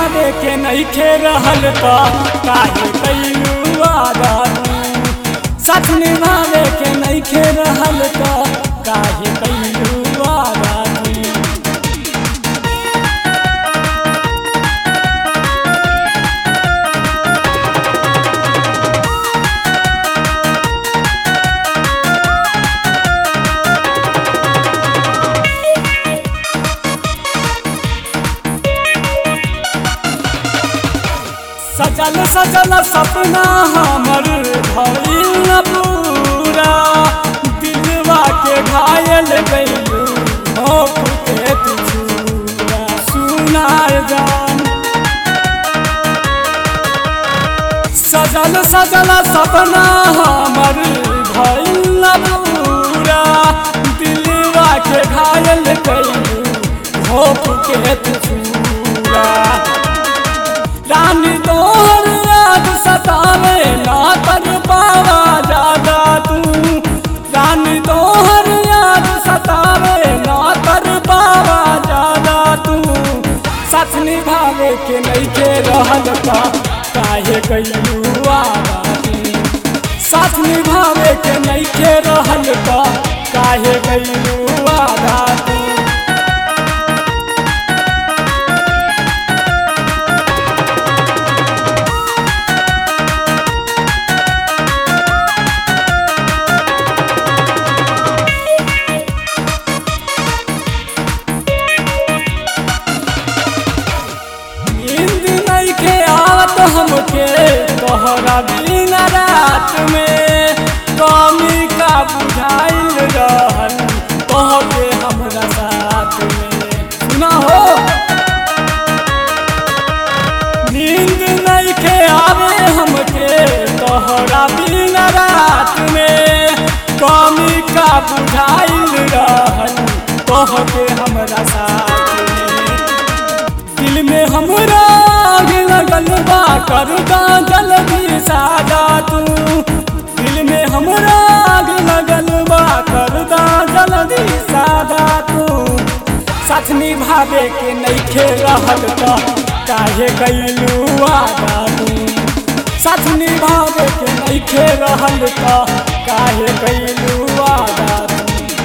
निभावे के नइखे रहल त काहे कइलू वादा तू साथ निभावे के नइखे रहल त काहे कइलू वादा तू सजल सजल सपना हमर भइल पूरा दिलवा के घायल गइलू हो के तू छूरा सुनार जान सजल सजल सपना हमर भइल पूरा दिलवा के घायल गइलू हो के तू छूरा रानी तोहर याद सतावे ना तर पावा ज्यादा तू रानी तोहर याद सतावे ना तर पावा ज्यादा तू सच निभावे के नइखे रहल का काहे कइलू वादा तू साथ निभावे के नइखे रहल का काहे कइलू वादा तू नींद नइखे आवत हमके तोहरा बिना रात में कमी का बुझाइल रहल तोहके हमरा साथ में सुना हो नींद नइखे आवे हमके तोहरा बिना रात में कमी का बुझाइल रहल तोहके हमरा साथ में दिल में हमरा आग लगल बा कर दा जल्दी सादा तू दिल में हमरा आग लगल बा कर दा जल्दी सादा तू साथ निभावे के नइखे रहल त काहे कइलू वादा तू साथ निभावे के नइखे रहल त काहे कइलू वादा तू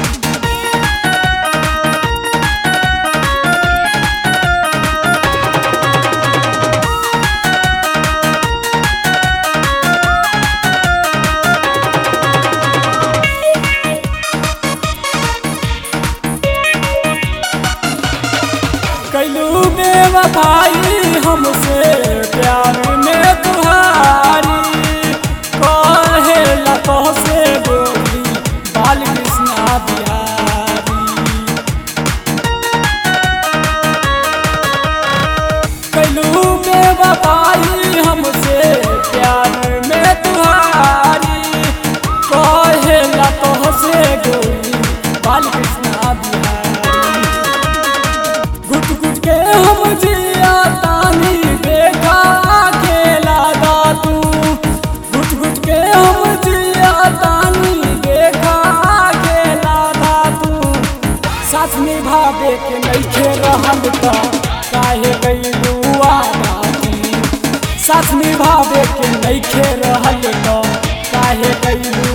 कैलू बेवफाई हमसे प्यार में तुहारी कहे लतो से बोली बाल कृष्णा बिहारी कैलू बेवफाई हमसे प्यार में तुहारी कहे लतो से बोली बाल कृष्णा बिहारी गुट गुट के हम जिया तानी देखा खेला दा तू गुट गुट के हम जिया तानी देखा खेला दा तू साथ निभावे के नइखे रहल त काहे गइलू वादा तू साथ निभावे के नइखे रहल त काहे गइलू